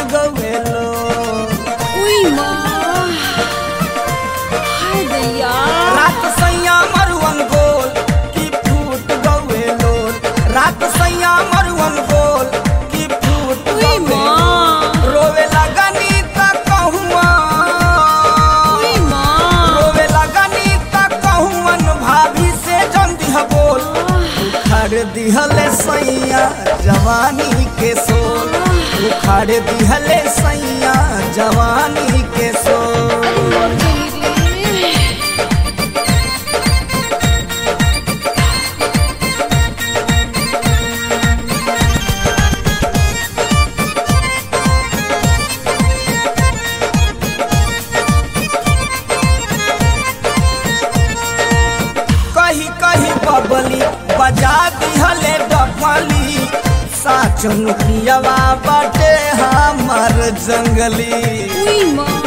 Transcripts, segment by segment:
गवे लो उई माँ हाय दैया रात सैया मरुवन गोल की फूट गवे लो रात सैया मरुवन गोल की फूट उई गवे लो माँ रोवे लगनी त कहुआ उई माँ रोवे लगनी त कहुअन भाभी से जन दिह बोल उखाड़ दिहले सैया जवानी के सोल उखाड़ दिहले सैया जवानी के सोल अरे मर गई रे कही कही बबली बजा दिहले डफली साचन पियवा बाटे हमर जंगली उई माँ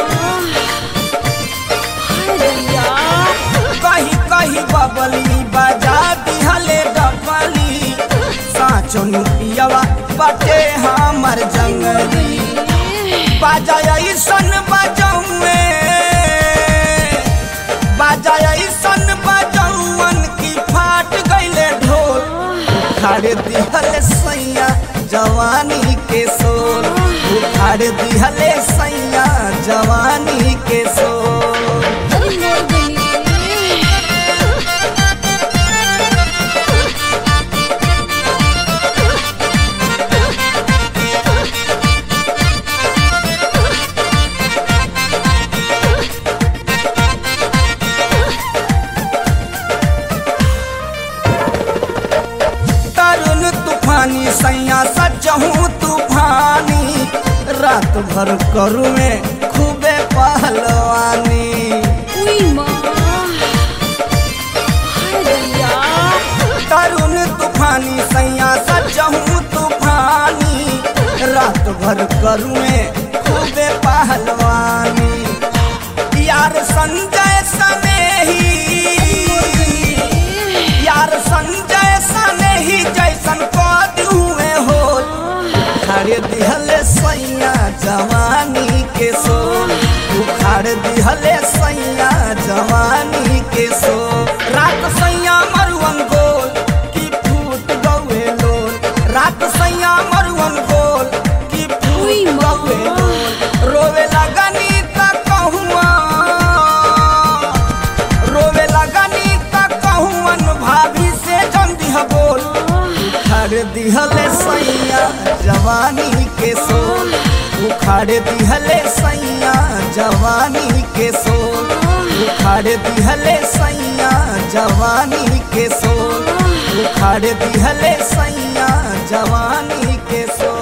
हाय दैया कही कही बबली बजा दिहले डफली साचन पियवा बाटे हमर जंगली बाजा ऐसन बजौए बाजा ऐसन बजौवन की फाट गईले ढोल उखाड़ दिहले सैया जवानी के सोल उखाड़ दिहले सैया जवानी के सोल अरे मर गई रे तरुण तूफानी सैया सचहूँ तूफानी रात भर करू में खूबे पहलवानी उई माँ हाय दैया तरुण तूफानी सैया सचहूँ तूफानी रात भर करुए खूबे पहलवानी यार संजय सनेही यार संजय सनेही जैसन कद हुए हो उखाड़ दिहले सैया जवानी के सोल उखाड़ दिहले सैया जवानी के सोल रात सैया मरुवन गोल की फूट गवे लोल रात सैया मरुवन गोल की उई फूट माँ। गवे लोल रोवे लगनी त कहुआ रोवे लगनी त कहुअन भाभी से जन दिह बोल उखाड़ दिहले सैया जवानी के सोल उखाड़ दिहले सैया जवानी के सोल उखाड़ दिहले सैया जवानी के सोल उखाड़ दिहले सैया जवानी के सोल